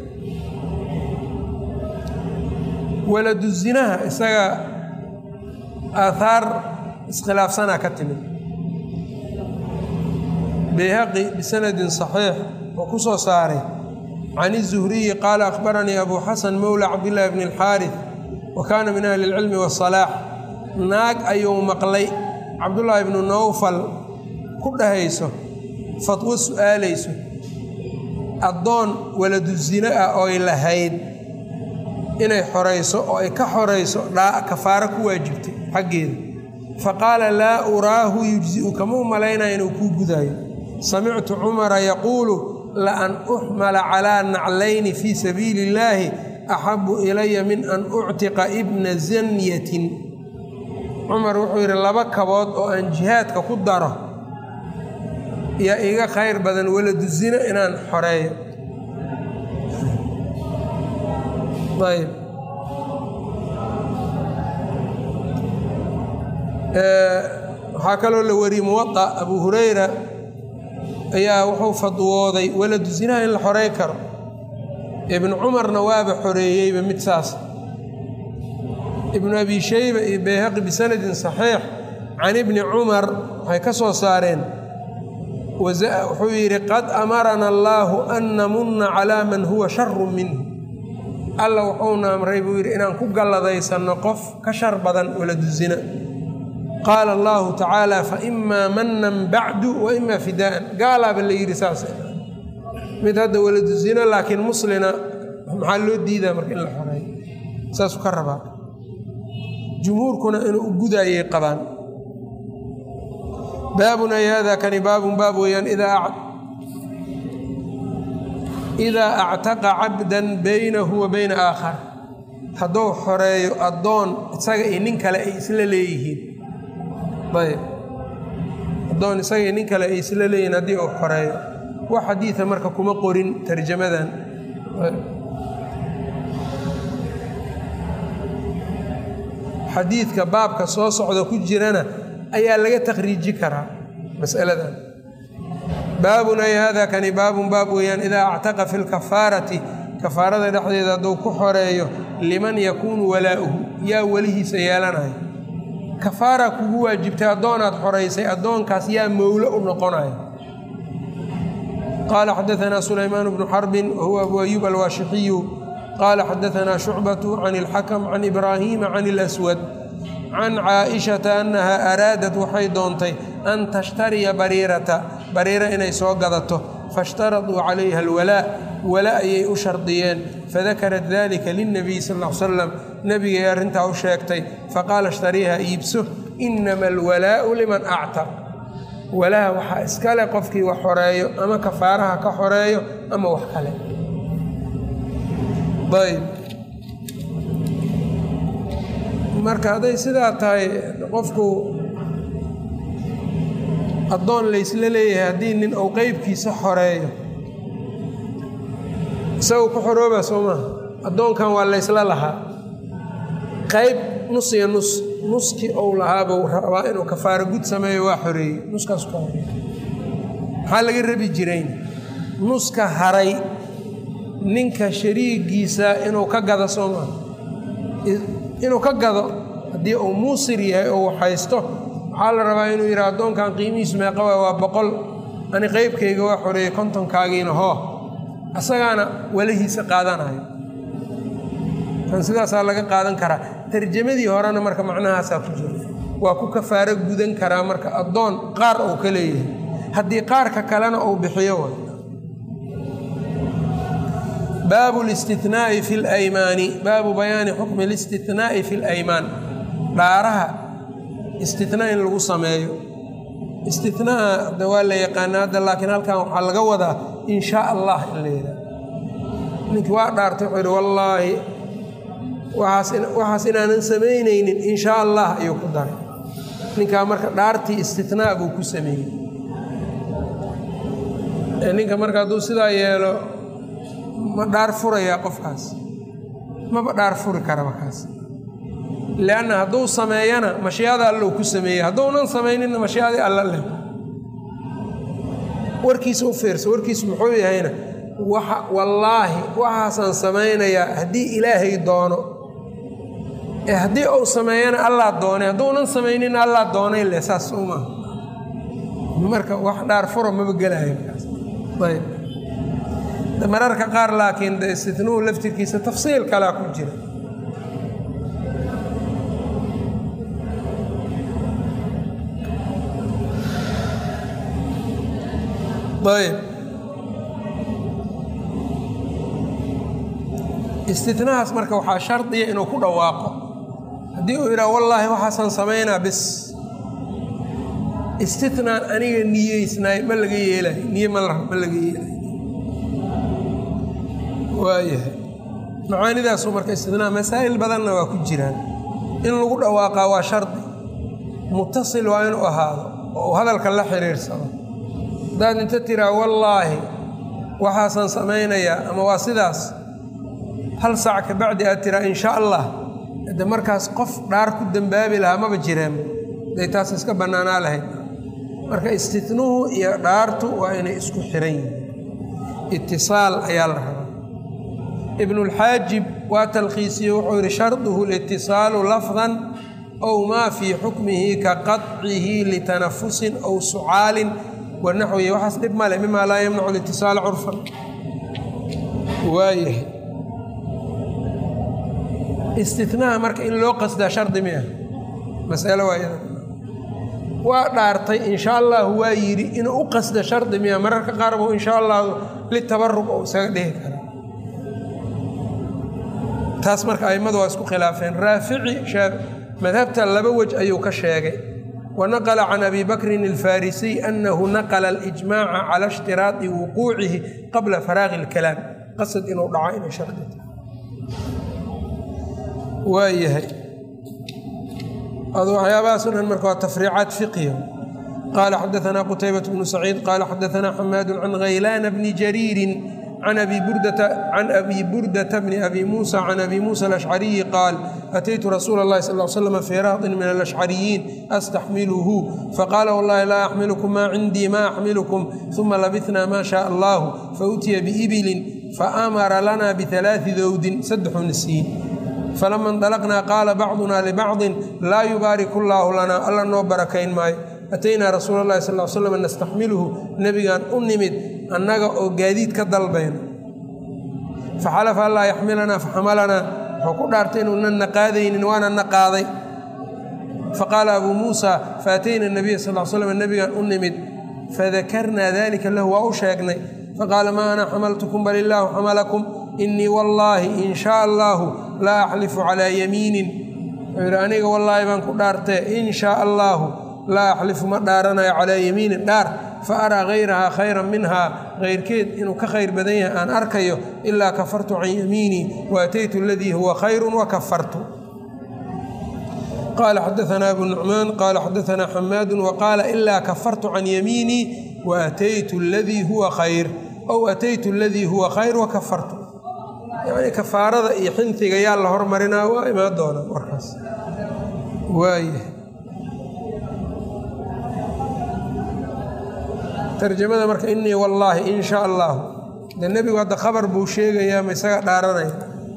waladu zinaha isaga aahaar iskhilaafsanaa ka timid bayhaqi bisanadin saxiix oo ku soo saaray can izuhriyi qaala akhbaranii abu xasan mowla cabdillaahi bni alxaaris wa kaana min ahli ilcilmi wasalaax naag ayuu maqlay cabdullaahi bnu nowfal ku dhahayso fatwo su'aalayso addoon waladu zino ah ooy lahayd inay xorayso oo ay ka xorayso dhaa kafaaro ku waajibtay xaggeeda fa qaala laa uraahu yujzi'u kama u malaynaya inuu kuu gudaayo samictu cumara yaquulu la an uxmala calaa naclayni fii sabiili illaahi axabu ilaya min an uctiqa ibna zanyatin cumar wuxuu yidhi laba kabood oo aan jihaadka ku daro yaa iga khayr badan waladu zino inaan xoreeyo ayb waxaa kaloo la wariyey muwaa abu hurayra ayaa wuxuu fadwooday waladu zinaha in la xorey karo ibnu cumarna waaba xoreeyeyba mid saas ibnu abi shayba iyo bayhaqi bisanadin saxiix can ibni cumar waxay ka soo saareen wuxuu yidhi qad amarana allaahu an namunna calaa man huwa sharu minhu alla wuxuuna amray buu yidhi inaan ku galladaysanno qof ka shar badan waladu zina qaala allahu tacaala fa imaa mannan bacdu wa imaa fidaa'an gaalaaba la yidhi saas mid hadda waladu zina laakiin muslina maxaa loo diidaa marka in la xoreeyo saasuu ka rabaa jumhuurkuna inuu u gudaayay qabaan baabun ay hada kani baabun baab weeyaan idaa actaqa cabdan baynahu wa bayna aakhar hadduu xoreeyo addoon isaga iyo nin kale ay isla leeyihiin ayb addoon isaga iyo nin kale ay isla leeyihiin haddii uu xoreeyo wax xadiida marka kuma qorin tarjamadan xadiidka baabka soo socda ku jirana ayaa laga takhriiji karaa masaladan baabun ay hada kani baabun baab weeyaan idaa actaqa fi lkafaarati kafaarada dhexdeeda hadduu ku xoreeyo liman yakuunu walaa'uhu yaa welihiisa yeelanayo kafaara kugu waajibtay addoonaad xoraysay addoonkaas yaa mowlo u noqonayo qaala xadaanaa sulaymaan bnu xarbin wahuwa abu ayuub alwaashixiyu qaala xadaanaa shucbatu can ilxakam can ibraahiima can ilaswad can caaishata annaha araadat waxay doontay an tashtariya bariirata bariira inay soo gadato faishtaraduu calayha alwalaa wala ayay u shardiyeen fadakarat dalika lilnabiy sal l salam nebigay arrintaa u sheegtay faqaala ishtariiha iibso inama alwalaa'u liman actaq walaha waxaa iskale qofkii wax xoreeyo ama kafaaraha ka xoreeyo ama wax kale ayb marka hadday sidaa tahay qofku addoon laysla leeyahay haddii nin uu qeybkiisa xoreeyo isagoo ku xorooba soo maaha addoonkan waa laysla lahaa qayb nus iyo nus nuskii ou lahaabuu rabaa inuu kafaaro gud sameeyo waa xoreeyey nuskaas ka horeey maxaa laga rabi jirayn nuska haray ninka shariigiisa inuu ka gado soo maaha inuu ka gado haddii uu muusir yahay oo waxhaysto waxaa la rabaa inuu yidhaha addoonkan qiimihiisu meeqaba waa boqol ani qeybkayga waa xoreeyey kontonkaagiina hoo asagaana walahiisa qaadanayo kan sidaasaa laga qaadan karaa tarjamadii horena marka macnahaasaa ku jira waa ku kafaaro gudan karaa marka addoon qaar uu ka leeyahay haddii qaarka kalena uu bixiyo way baabu listinaai fi laymaani baabu bayaani xukmi listinaai fi laymaan dhaaraha istinaa in lagu sameeyo istinaa de waa la yaqaana hadda laakiin halkan waxaa laga wadaa in shaa allah in la yidhaha ninkii waa dhaartay wuxuu yidhi wallaahi waxaas inaanan samaynaynin in shaa allah ayuu ku daray ninkaa marka dhaartii istinaa buu ku sameeyey ninka marka hadduu sidaa yeelo ma dhaar furayaa qofkaas maba dhaar furi karaba kaas lianna hadduu sameeyana mashiicada allou ku sameeyey hadduunan samayninna mashiicadii alla leh warkiisa u fiirsa warkiisu muxuu yahayna waxa wallaahi waxaasaan samaynayaa haddii ilaahay doono ee haddii uu sameeyana allaa doonay hadduunan samayninna allaa doonay le saas uma marka wax dhaar furo maba gelayo ayb mararka qaar laakiin de istitnuhu laftirkiisa tafsiil kalaa ku jira ayb istinahaas marka waxaa shardiya inuu ku dhawaaqo haddii uu yidhaha wallaahi waxaasaan samaynaa bis istinaan aniga niyeysnaay ma laga yeelayo niye ma laga yeelayo waayahay macaanidaasu marka istinaa masaa'il badanna waa ku jiraan in lagu dhawaaqaa waa shardi mutasil waa inuu ahaado oo uu hadalka la xiriirsado haddaad inta tiraa wallaahi waxaasaan samaynayaa ama waa sidaas hal saac ka bacdi aad tiraa insha allah de markaas qof dhaar ku dembaabi lahaa maba jireen day taas iska bannaanaa lahayd marka istitnuhu iyo dhaartu waa inay isku xiran yihiin itisaal ayaa la rabaa ibnulxaajib waa talkhiisiye wuxuu yidhi sharduhu litisaalu lafdan ow maa fii xukmihi ka qaطcihi litanafusin ow sucaalin wanaxwihi waxaas dhib male mimaa laa yamnacu litisaala curfan waayahay istinaha marka in loo qasdaa shardi mi ah masalo waayada waa dhaartay insha allahu waa yidhi inuu u qasda shardi miya mararka qaar buu insha allahu litabarug ou isaga dhihi kara taas marka a'immadu waa isku khilaafeen raafici madhabta laba wej ayuu ka sheegay wanaqla can abi bakrin alfarisiy anahu naqla alijmaaca cala ishtiraadi wuquucihi qabla faraaqi اlkalaam qasad inuu dhaco inay shardi tahay waa yahay adu waxyaabahaasoo dhan marka waa tafriicaat fiqhiya qaala xadaanaa qutaybat bnu saciid qaala xadaanaa xamaadu can haylaana bni jariirin can abi burdata bni abi muusa can abi muusa alashcariyi qaal ataytu rasuula اllahi sal l slam fii rahdin min alashcariyiin astaxmiluhu faqaala wallahi laa axmilukum maa cindii ma axmilukum uma labitnaa maa shaa allahu fautiya biibilin faamara lana bialaai dowdin saddexuna siin falama indalaqnaa qaala bacduna libacdin laa yubaariku llaahu lanaa alla noo barakayn maayo ataynaa rasuula llahi sal l slam nastaxmiluhu nebigaan u nimid annaga oo gaadiid ka dalbayno faxalafa allaa yaxmilanaa faxamalanaa wuxuu ku dhaartay inuunan na qaadaynin waana na qaaday faqaala abuu muusa faatayna nabiya sal slam nebigaan u nimid fadakarnaa dalika lahu waa u sheegnay faqaala maa ana xamaltukum bal illaahu xamalakum inii wallaahi in shaa allaahu laa axlifu calaa yamiinin wuxuu yidhi aniga wallaahi baan ku dhaartee in shaa allaahu laa axlifu ma dhaaranayo calaa yamiinin dhaar fa araa hayrahaa khayran minhaa kayrkeed inuu ka khayr badan yahay aan arkayo ilaa kafartu can yamiinii wa ataytu aladii huwa khayrun wa kafartu qaala xadaanaa abu nucmaan qaala xadaanaa xamaadu waqaala ilaa kafartu can yamiinii wa ataytu aladii huwa khayr ow ataytu aladii huwa khayr wa kafartu yacni kafaarada iyo xintiga yaa la hormarinaa waa imaan doona warkaas waaya tarjamada marka inii wallaahi in shaa allaahu de nebigu hadda khabar buu sheegayaa ma isaga dhaaranaya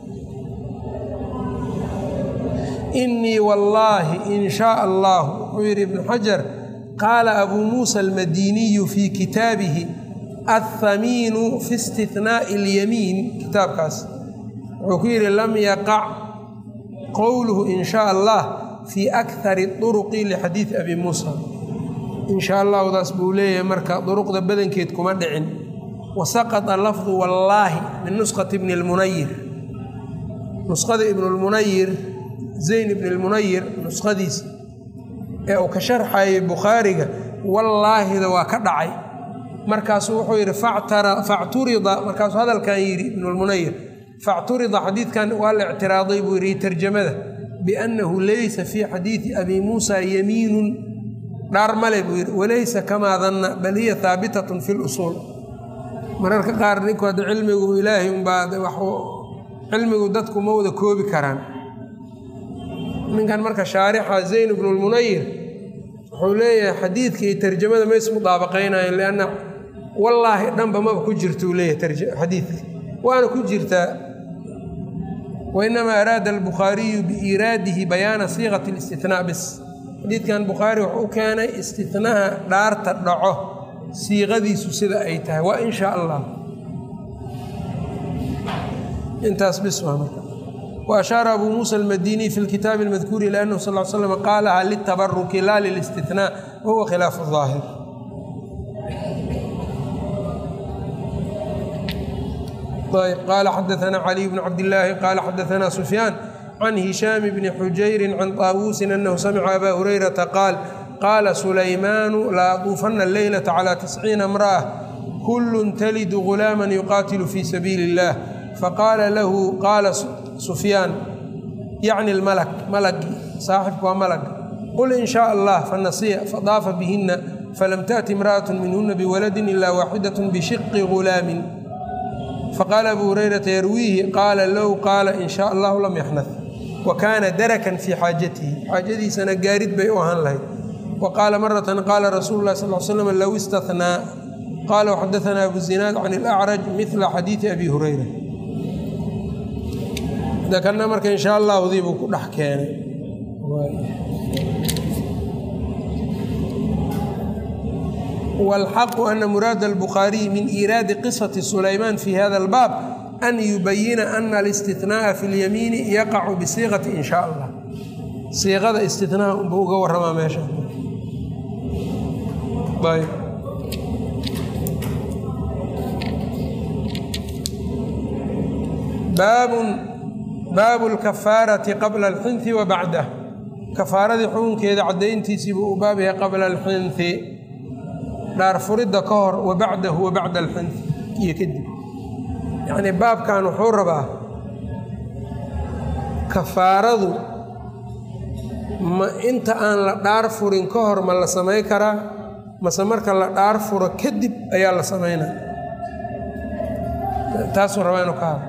inii wallaahi in shaa allaahu wuxuu yidhi ibnu xajar qaala abuu muusa almadiniyu fii kitaabihi athamiinu fi istithnaa'i اlyamiin kitaabkaas wuxuu ku yidhi lam yaqac qowluhu in shaa allah fii akhari duruqi lixadiidi abi muusa in shaa allahdaas buu leeyahay marka duruqda badankeed kuma dhicin wasaqata lafdu wallaahi min nuskhati ibni lmunayir nuskhada ibnulmunayir zayn ibn lmunayir nuskhadiisa ee uu ka sharxayay bukhaariga wallaahida waa ka dhacay markaasuu wuxuu yidhi facturida markaasuu hadalkan yidhi ibnulmunayir facturida xadiidkan waa la ictiraaday buu yidhi tarjamada biannahu laysa fii xadiidi abi muusa yamiinun dhaar male buu yidhi walaysa kamaa danna bal hiya haabitatun fi lusuul mararka qaar ninku hadda cilmigu ilaahay unbaa cilmigu dadku ma wada koobi karaan ninkan marka shaarixa zayn bnu lmunayir wuxuu leeyahay xadiidka iyo tarjamada ma ismudaabaqaynayan lianna wallaahi dhanba maba ku jirta uu leeyahay xadiidka waana ku jirtaa wainamaa araada albukhaariyu biiraadihi bayaana siiqati اlistinaa bis xadiidkan bukhaari wuxuu u keenay istinaha dhaarta dhaco siiqadiisu sida ay tahay waa in shaa allah intaas bis waa marka وأشhaaر أbو موسى المdيني في الkتاaب المذكور إلى أنه صلى اه علي وسلم qاalha للتبرك la للاستثناء وهو khلاaف الظاaهر qال xdثna علي بن cبداللahi qال xdثna سفyان عن هiشhام بن xujyر عن طاawوس أنه سمع أbا هريرةa qاaل qاla سليمان لأطوفna الليلة على تسعيiن امرأة كل تلد غلاما يqاtل في سبيل الله faqaala lahu qaala sufyaan yacni lmalak malagii saaxibku waa malag qul in shaa allah fanasiya fadaafa bihina falam taأti imra'aة minhuna biwaladin ila waaxidaة bishiqi gulaamin faqaala abu hurayrata yarwiihi qaala low qaala in shaa allahu lam yaxnad wa kaana darakan fii xaajatihi xaajadiisana gaarid bay u ahaan lahayd wa qaala maratan qaala rasuulu lah sal slam low istahnaa qaala waxadaثna abu zinaad can اlأcraj mila xadiiثi abi hurayra kana marka in sha allahudii buu ku dhex keenay wاlxaqu ana muraada الbukhaariyi min iiraadi qisaةi sulaymaan fi hada اlbaab an yubayina ana اlاstinaءa fi اlyamiini yaqacu bisiiqati in sha allah siiqada istinaha unbuu uga waramaa meesha baabun baabu lkafaarati qabla alxinhi wa bacdah kafaaradii xukunkeeda caddayntiisii buu u baab yahay qabla alxinhi dhaarfuridda ka hor wa bacdahu wa bacda alxinhi iyo kadib yacnii baabkan wuxuu rabaa kafaaradu ma inta aan la dhaar furin ka hor ma la samayn karaa mase marka la dhaar furo kadib ayaa la samaynaya taasuu rabaa inuu ka hado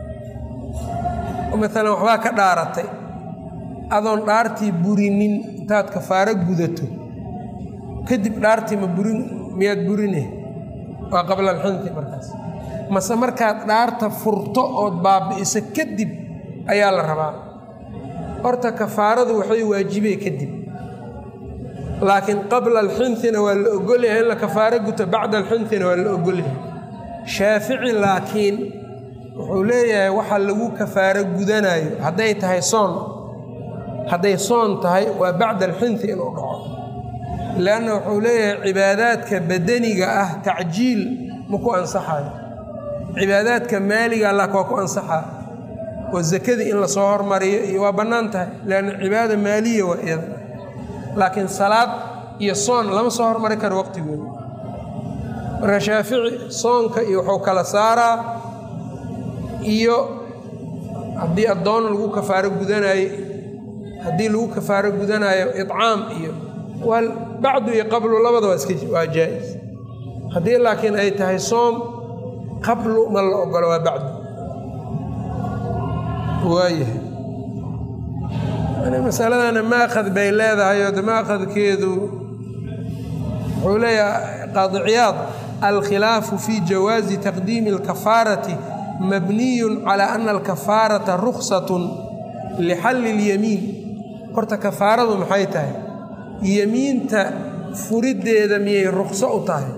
maalan waxbaa ka dhaaratay adoon dhaartii burinin intaad kafaaro gudato kadib dhaartii ma burin miyaad burine waa qabla alxinti markaas mase markaad dhaarta furto ood baabi'iso kadib ayaa la rabaa horta kafaaradu waxay waajibee kadib laakiin qabla alxintina waa la ogolyahay in la kafaaro guto bacda alxintina waa la ogolyahay shaafici laakiin wuxuu leeyahay waxa lagu kafaaro gudanayo hadday tahay soon hadday soon tahay waa bacda alxinti inuu dhaco leanna wuxuu leeyahay cibaadaadka badaniga ah tacjiil ma ku ansaxayo cibaadaadka maaliga lak waa ku ansaxaa oo zakadii in lasoo hormariyo iyo waa bannaan tahay leanna cibaada maaliya waa iyada laakiin salaad iyo soon lama soo hormari karo waqtigooda marka shaafici soonka iyo wuxuu kala saaraa iyo haddii addoon lagu kafaaro gudanayo haddii lagu kafaaro gudanayo icaam iyo waa bacdu iyo qablu labada waa iska waa jaa-is haddii laakiin ay tahay soom qablu ma la ogolo waa bacdu waayahay masaladana maakad bay leedahay oo de maakadkeedu wuxuu leeyahay qaadiciyaad alkhilaafu fi jawaazi taqdiimi alkafaarati mabniyun calaa ana alkafaarata ruksatun lixalli اlyamiin horta kafaaradu maxay tahay yemiinta furiddeeda miyay rukso u tahay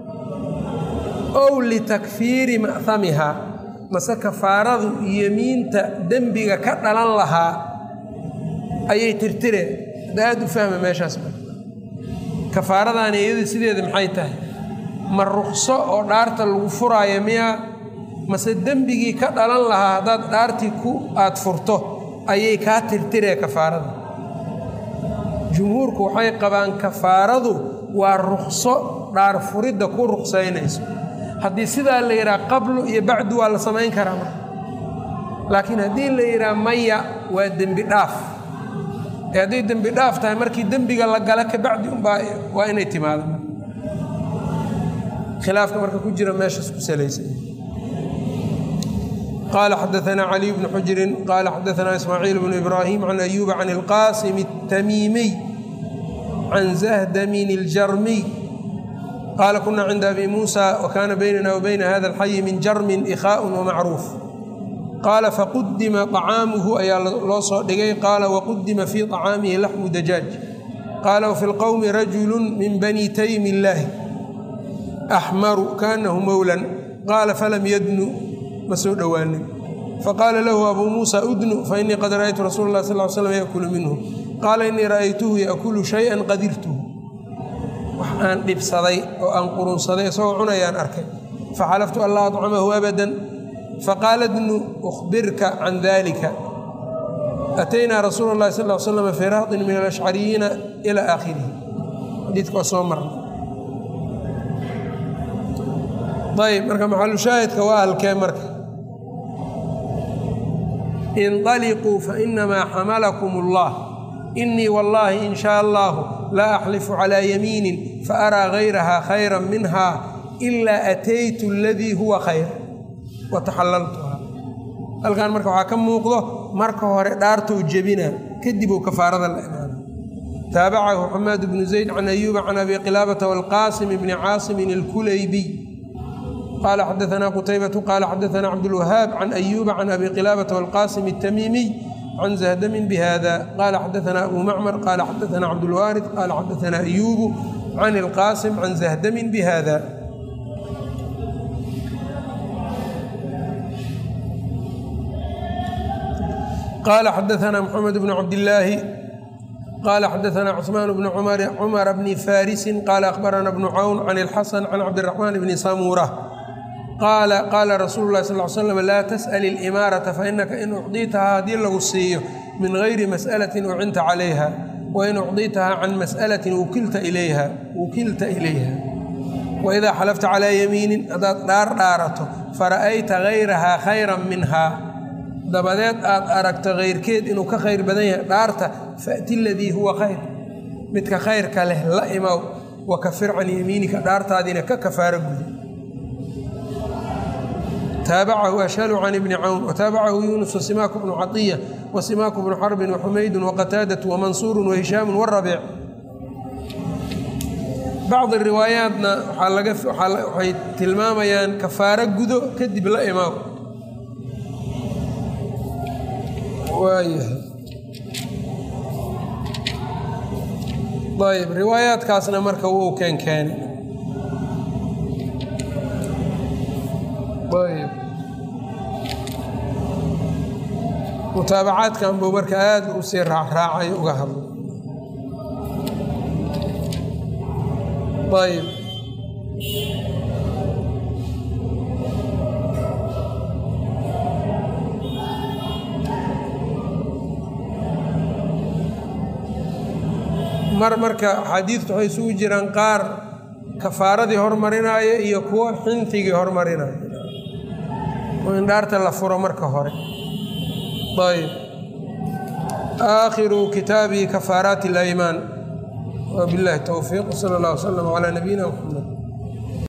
ow litakfiiri ma'hamihaa mase kafaaradu yemiinta dembiga ka dhalan lahaa ayay tirtireen hadda aada u fahma meeshaas kafaaradaani iyadu sideeda maxay tahay ma rukso oo dhaarta lagu furaayo miyaa mase dembigii ka dhalan lahaa haddaad dhaartii ku aad furto ayay kaa tirtiree kafaarada jumhuurku waxay qabaan kafaaradu waa rukso dhaar furidda ku ruksaynayso haddii sidaa la yidhaha qablu iyo bacdu waa la samayn karaa marka laakiin haddii la yidhaha maya waa dembi dhaaf ee hadday dembi dhaaf tahay markii dembiga la gala kabacdi unbaa waa inay timaado khilaafka marka ku jira meeshaas ku salaysan qala xadaثna caliي bn xujri qala xadaثna ismaaciil bn ibrahim can ayuba can اlqasim الtamiimiy can zahdamin اljarmiy qala kuna cinda abi musa wkana baynana wbayna hada اlxayi min jarmin ikhaء wmacruuf qaala faqudima طacaamuhu ayaa loo soo dhigay qaala waqudima fii طacaamihi laxmu dajaaj qaala wfi اlqowmi rajulu min bani taymi اllaahi axmaru kaanahu mowlan qaala falam yadnu ma soo dhowaanin faqaala lahu abuu muusa udnu fainii qad ra'aytu rasuula اlah sal slam yakulu minhu qaala inii ra'aytuhu yaakulu shayئa qadirtuhu wax aan dhibsaday oo aan qurunsaday isagoo cunayaan arkay faxalaftu an laa acamahu abadan faqaala dnu uhbirka can dalika ataynaa rasuula اlahi sal l slam fii rahdin min alashcariyiina ila aakhirihi xadiidka waa soo marna ayb marka maxalushaahidka waa halkee marka inطaliquu fainamaa xamalakum اllah inii wallaahi in shaa allahu laa axlifu calaa yamiinin faaraa gayraha khayra minha ilaa ataytu aladii huwa khayr wataxalaltuha halkan marka waxaa ka muuqdo marka hore dhaartou jebina kadib uu kafaarada la imaana taabacahu xamaad bnu zayd can ayuuba can abi qilaabata waalqaasim bni caasimin alkulaybiy qala xadaثna qutaybatu qala xadaثna cabdاlwahaab can ayuuba can abi qilaabata wاlqasim الtamiimiy can zahdamin bihada qala xadaثna abu macmar qala xadaثna cabdاlwaarid qala xadaثna ayubu can اlqasim can zahdamin bihada qala xadaثna mxamed bn cabdillaahi qala xadaثna cثmaan bn cumar bni farisi qala akhbarana bnu cawn can اlxasan can cabdالraxmaan bni samura qaala qaala rasuulu lahi sal l slam laa tas'al ilimaarata fainaka in ucdiitahaa haddii lagu siiyo min gayri mas'alatin ucinta calayha wain ucdiitahaa can mas'alatin wukilta ilayha wukilta ilayha waidaa xalafta calaa yamiinin haddaad dhaar dhaarato fara'ayta gayrahaa khayran minhaa dabadeed aad aragto kayrkeed inuu ka khayr badan yahay dhaarta fa'ti ladii huwa khayr midka khayrka leh la imow wakafir can yamiinika dhaartaadiina ka kafaaro gudi taabacahu ashhalu can ibni cawn wataabacahu yuunus wasimaaku bnu caiya wasimaaku bnu xarbin waxumaydun waqataadatu wamansuuru wahishaamu warabiic bacdi riwaayaatna waxay tilmaamayaan kafaaro gudo kadib la imaaw ayb riwaayaadkaasna marka wuu keenkeeni ayb mutaabacaadkan buu marka aada u sii raacraacay uga hadlo ayb mar marka axaadiidtu waxay isugu jiraan qaar kafaaradii hormarinaayo iyo kuwo xintigii hormarinaayo oo in dhaarta la furo marka hore ayb aakhiru kitaabi kafaaraati اlaymaan wbiاllahi towfiiq wsala اllah wslm calaa nabiyina mxamed